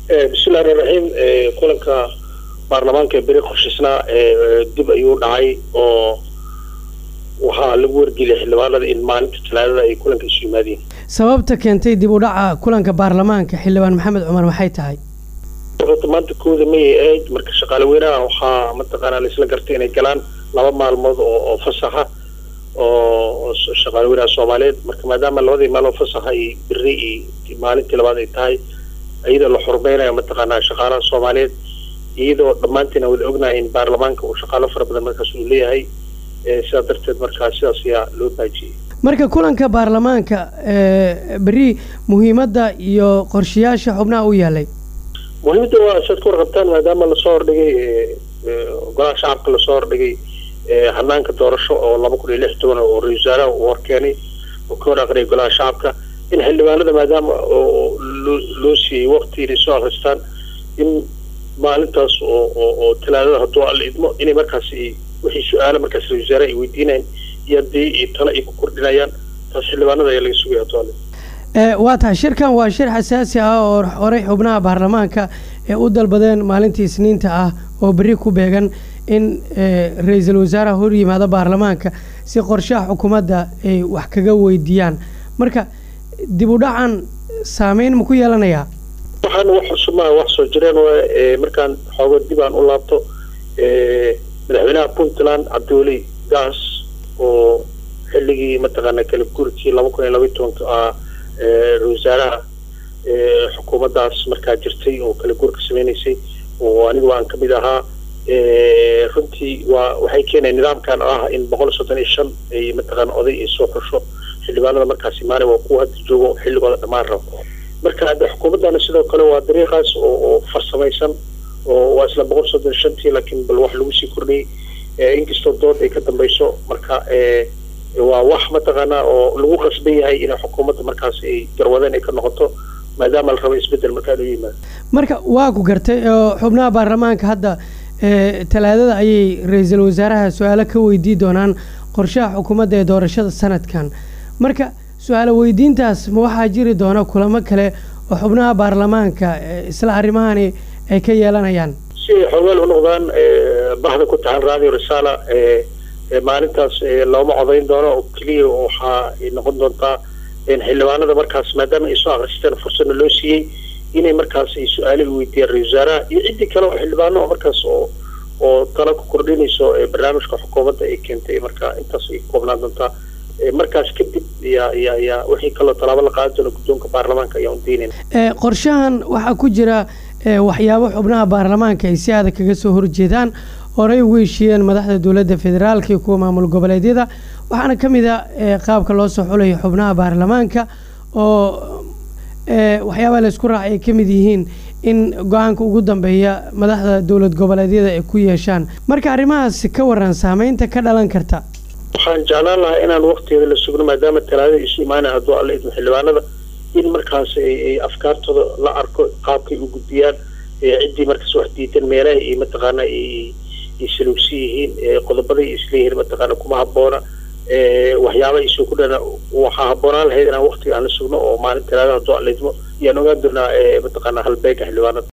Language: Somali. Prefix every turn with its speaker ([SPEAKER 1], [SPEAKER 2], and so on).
[SPEAKER 1] bismillahi raxmaan raxiim kulanka baarlamaanka ee beri qorshaysnaa dib ayuu dhacay oo waxaa lagu wargeliyay xildhibaanada in maalinta talaadada ay kulanka isu yimaadeen
[SPEAKER 2] sababta keentay dib u dhaca kulanka baarlamaanka xildhibaan maxamed cumar maxay tahay
[SPEAKER 1] horta maanta kooda mayay ahayd marka shaqaale weynaha waxaa mataqaanaa laisla gartay inay galaan laba maalmood oo oo fasaxa oo shaqaale weynaha soomaaliyeed marka maadaama labadii maalmood fasaxa iyo beri iyo maalintii labaad ay tahay iyadoo la xurmeynayo mataqaanaa shaqaalaha soomaaliyeed iyadoo dhammaantiin aan wada ognahay in baarlamaanka uu shaqaalo fara badan markaas uu leeyahay sidaa darteed markaa sidaas ayaa loo baajiyey
[SPEAKER 2] marka kulanka baarlamaanka beri muhiimadda iyo qorshayaasha xubnaha u yaalay
[SPEAKER 1] muhiimadda waa siaad ka warqabtaan maadaama lasoo hordhigay golaha shacabka lasoo hordhigay hanaanka doorasho oo laba kun iyo lix toban oo ra-isul wasaaraha uu horkeenay oo ka hor aqriyay golaha shacabka in xildhibaanada maadaama loo siiyey wakti inay soo akristaan in maalintaas oo oo oo talaadada hadduu alla idmo inay markaas wixii su-aalo markaas ra-isul wasaaraha ay weydiinayaan iyo haddii tale ay ku kordhinayaan taas xildhibaanada ayaa laga sugaya hadduu alla
[SPEAKER 2] waa tahay shirkan waa shir xasaasi ah oo horey xubnaha baarlamaanka ee u dalbadeen maalintii isniinta ah oo beri ku beegan in ra-iisul wasaaraha hor yimaado baarlamaanka si qorshaha xukuumadda ay wax kaga weydiiyaan marka dib u dhacan saameyn ma ku yeelanayaa
[SPEAKER 1] waxaana wax cusub maaha wax soo jireen waa markaan xoogo dib aan u laabto madaxweynaha puntland cabdiweli gaas oo xilligii mataqaana kala guurkii laba kun iyo labaiy tobanka ah ra-isul wasaaraha xukuumaddaas markaa jirtay oo kala guurka sameynaysay oo anigu aan kamid ahaa runtii waa waxay keeneen nidaamkan ah in boqol soddon iyo shan ay mataqaana oday ay soo xusho xildhibaanada markaas imaanay waa kuwa hadda joogo xilligooda dhammaan rabo marka hadda xukuumaddana sidoo kale waa dariiqaas oo oo farsamaysan oo waa isla boqol soddon iyo shantii laakiin bal wax lagu sii kordhiyey inkastoo dood ay ka dambayso marka waa wax mataqaanaa oo lagu qasban yahay inay xukuumadda markaas ay garwadeen ay ka noqoto maadaama la rabo isbeddel markaa inuu yimaado
[SPEAKER 2] marka waa ku gartay oo xubnaha baarlamaanka hadda talaadada ayay ra-iisul wasaaraha su-aalo ka weydii doonaan qorshaha xukuumadda ee doorashada sanadkan marka su-aalo weydiintaas ma waxaa jiri doona kulamo kale oo xubnaha baarlamaanka isla arrimahani ay ka yeelanayaan
[SPEAKER 1] si ay xoogaal u noqdaan bahda ku taxan radio risaala maalintaas looma codayn doono oo keliya waxaa noqon doontaa xildhibaanada markaas maadaama ay soo akristeen fursadna loo siiyey inay markaas ay su-aalo weydiiyaan ra-isul wasaaraha iyo ciddii kale oo xildhibaano markaas oo oo talo ku kordhinayso barnaamijka xukuumadda ay keentay marka intaas ay koobnaan doontaa markaas kadib ya ya ya wixii kaloo tallaabo la qaadi doono guddoonka baarlamaanka ayaan udiinayna
[SPEAKER 2] qorshahan waxaa ku jira waxyaabo xubnaha baarlamaanka ay si adag kaga soo horjeedaan horey ugu heshiiyeen madaxda dowladda federaalka iyo kuwa maamul goboleedyada waxaana ka mid a qaabka loo soo xulayo xubnaha baarlamaanka oo waxyaabaha laysku raacay ay ka mid yihiin in go-aanka ugu dambeeya madaxda dowlad goboleedyada ay ku yeeshaan marka arrimahaasi ka waran saameynta ka dhalan karta
[SPEAKER 1] waxaan jeclaan lahaa inaan waktigeeda la sugno maadaama talaadada isu imaanaya hadduu alla idmo xildhibaanada in markaas ay afkaartooda la arko qaabkay u gudbiyaan ciddii markaas wax diidan meelaha iyo mataqaana ay saluugsan yihiin qodobaday isleeyihiin mataqaana kuma habboona waxyaaba isoo ku dhana waxaa habboonaan lahayd inaan waktiga aan la sugno oo maalin talaada hadduu alla idmo ayaan ogaan doonaa mataqaana halbeega xildhibaanada